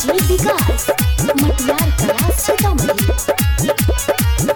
DJ विकास मटियार कला सीतामढ़ी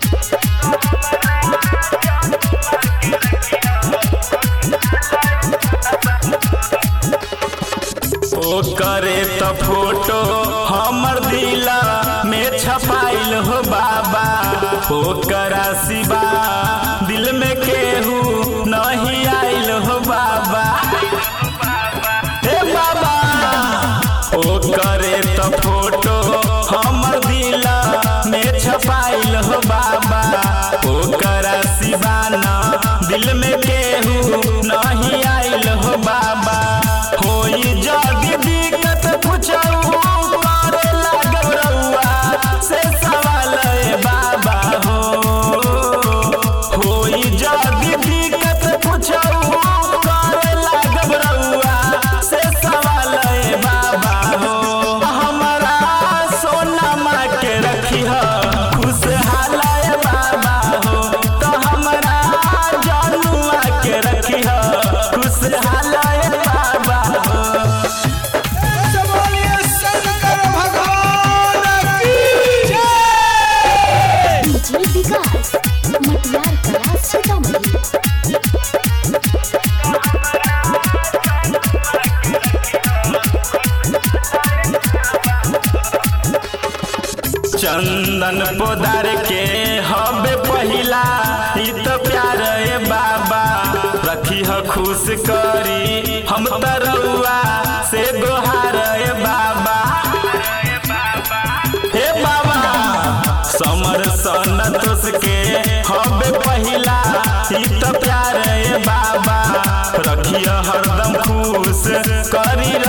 ओ करे त फोटो हमर दिला में छपाइल हो बाबा ओ करा सिवा दिल में केहू नहीं आइल हो बाबा हे बाबा ओ करे त फोटो हमर दिला में छपाइल हो बाबा ओ करा सिवाना दिल में केहू नहीं आइल हो बाबा होई जदी दिक्कत पूछऊ करे लागब रउआ से सवाल ए बाबा हो होई जदी दिक्कत पूछऊ करे लागब रउआ से सवाल ए बाबा हो हमरा सोना माँ के रखिह खुशहाल ए बाबा हो तो हमरा जनुआ के रखिह खुशहाल ए बाबा हो बोलिए शंकर भगवान की जय डीजे विकास मटियार कला सीतामढ़ी चंदन पोदार के हबे पहिला ई तो प्यार ए बाबा रखी ह खुश करी हम तरौआ से गोहार ए बाबा हे बाबा समर सनतोष के हबे पहिला ई तो प्यार ए बाबा रखिय हरदम खुश करी